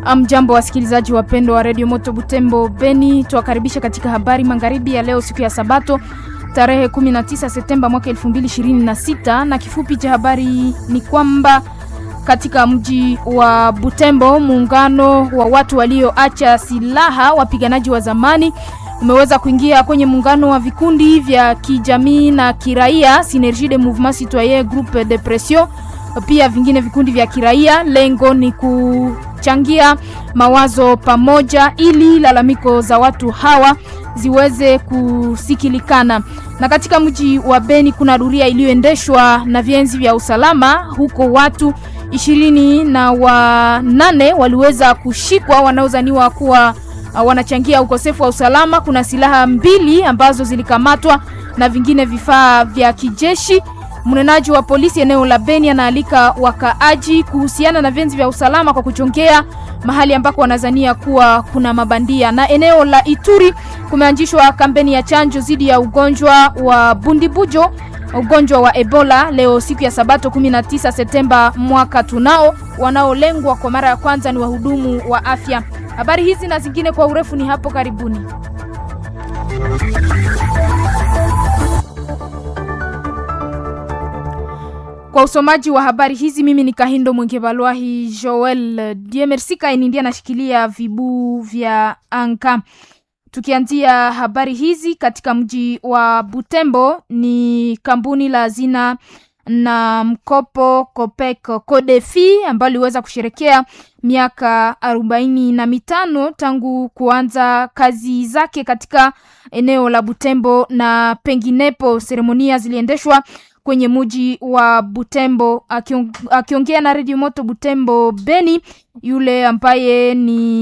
Mjambo wasikilizaji wapendwa wa redio Moto Butembo Beni, tuwakaribisha katika habari magharibi ya leo, siku ya Sabato tarehe 19 Septemba mwaka 2026, na kifupi cha habari ni kwamba katika mji wa Butembo muungano wa watu walioacha silaha, wapiganaji wa zamani, umeweza kuingia kwenye muungano wa vikundi vya kijamii na kiraia Synergie de Mouvement Citoyen Groupe de Pression, pia vingine vikundi vya kiraia. Lengo ni kuchangia mawazo pamoja ili lalamiko za watu hawa ziweze kusikilikana. Na katika mji wa Beni kuna doria iliyoendeshwa na vienzi vya usalama huko, watu ishirini na wanane waliweza kushikwa wanaozaniwa kuwa uh, wanachangia ukosefu wa usalama. Kuna silaha mbili ambazo zilikamatwa na vingine vifaa vya kijeshi. Mnenaji wa polisi eneo la Beni anaalika wakaaji kuhusiana na vienzi vya usalama kwa kuchongea mahali ambako wanazania kuwa kuna mabandia. Na eneo la Ituri kumeanzishwa kampeni ya chanjo dhidi ya ugonjwa wa bundibujo, ugonjwa wa Ebola leo siku ya Sabato 19 Septemba mwaka tunao. Wanaolengwa kwa mara ya kwanza ni wahudumu wa afya. Habari hizi na zingine kwa urefu ni hapo karibuni. Kwa usomaji wa habari hizi mimi ni Kahindo Mwengebalwahi Joel Diemersika Inindi anashikilia vibu vya anka. Tukianzia habari hizi katika mji wa Butembo, ni kampuni la hazina na mkopo Copec Codefi ambayo liweza kusherekea miaka arobaini na mitano tangu kuanza kazi zake katika eneo la Butembo na penginepo. Seremonia ziliendeshwa kwenye muji wa Butembo. Akiongea na redio Moto Butembo Beni, yule ambaye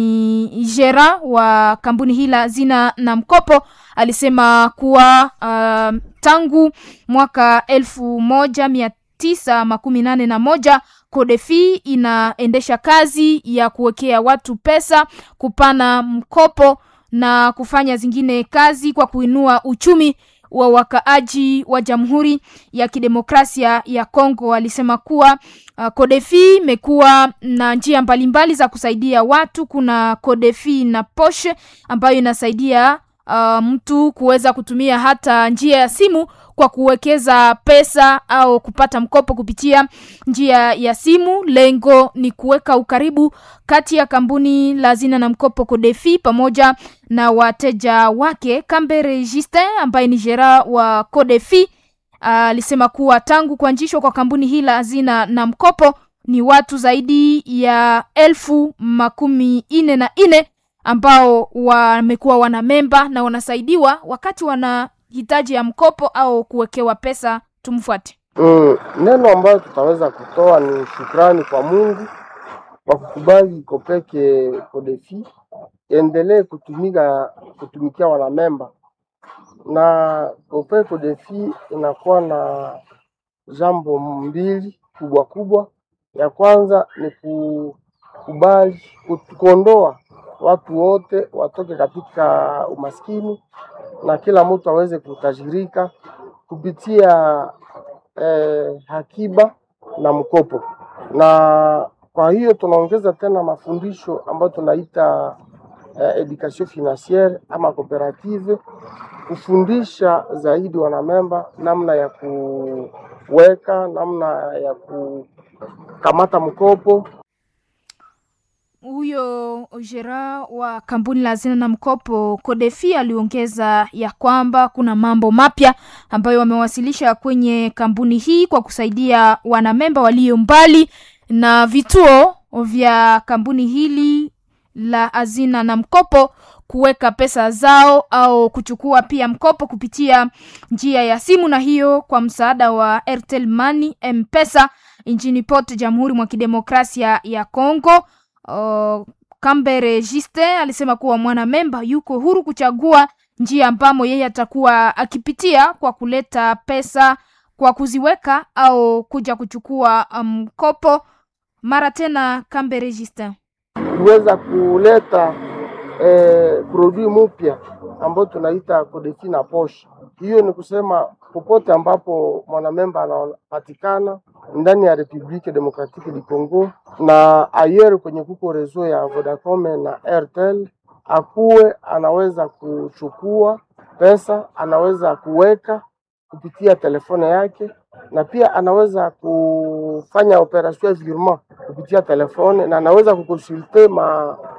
ni jera wa kampuni hii la hazina na mkopo alisema kuwa uh, tangu mwaka elfu moja mia tisa makumi nane na moja Kodefi inaendesha kazi ya kuwekea watu pesa, kupana mkopo na kufanya zingine kazi kwa kuinua uchumi wa wakaaji wa Jamhuri ya Kidemokrasia ya Kongo. Alisema kuwa uh, Kodefi imekuwa na njia mbalimbali za kusaidia watu. Kuna Kodefi na poshe ambayo inasaidia uh, mtu kuweza kutumia hata njia ya simu kwa kuwekeza pesa au kupata mkopo kupitia njia ya simu. Lengo ni kuweka ukaribu kati ya kampuni la hazina na mkopo Kodefi pamoja na wateja wake. Kambere Justin ambaye ni jera wa Kodefi alisema uh, kuwa tangu kuanzishwa kwa kampuni hii la hazina na mkopo ni watu zaidi ya elfu makumi ine na ine ambao wamekuwa wana memba na wanasaidiwa wakati wana hitaji ya mkopo au kuwekewa pesa. Tumfuate. Mm, neno ambayo tutaweza kutoa ni shukrani kwa Mungu kwa kukubali Kopeke Kodefi endelee kutumika kutumikia wanamemba, na Kopeke Kodefi inakuwa na jambo mbili kubwa kubwa. Ya kwanza ni kukubali kuondoa watu wote watoke katika umaskini na kila mtu aweze kutajirika kupitia eh, hakiba na mkopo. Na kwa hiyo tunaongeza tena mafundisho ambayo tunaita eh, education financiere ama cooperative, kufundisha zaidi wanamemba namna ya kuweka, namna ya kukamata mkopo. Huyo jera wa kampuni la hazina na mkopo Kodefi aliongeza ya kwamba kuna mambo mapya ambayo wamewasilisha kwenye kampuni hii kwa kusaidia wanamemba walio mbali na vituo vya kampuni hili la hazina na mkopo kuweka pesa zao au kuchukua pia mkopo kupitia njia ya simu, na hiyo kwa msaada wa Airtel Money M-Pesa nchini pote Jamhuri mwa Kidemokrasia ya Kongo. Uh, Kambere Juste alisema kuwa mwanamemba yuko huru kuchagua njia ambamo yeye atakuwa akipitia kwa kuleta pesa kwa kuziweka au kuja kuchukua mkopo. Um, mara tena Kambere Juste kuweza kuleta eh, produit mpya ambayo tunaita Kodefi na poshe. Hiyo ni kusema popote ambapo mwanamemba anapatikana ndani ya Republique Democratique du Congo na ayer kwenye kuko rezo ya Vodacom na Airtel, akuwe anaweza kuchukua pesa, anaweza kuweka kupitia telefone yake, na pia anaweza kufanya operation ya virement kupitia telefone, na anaweza kukonsulte ma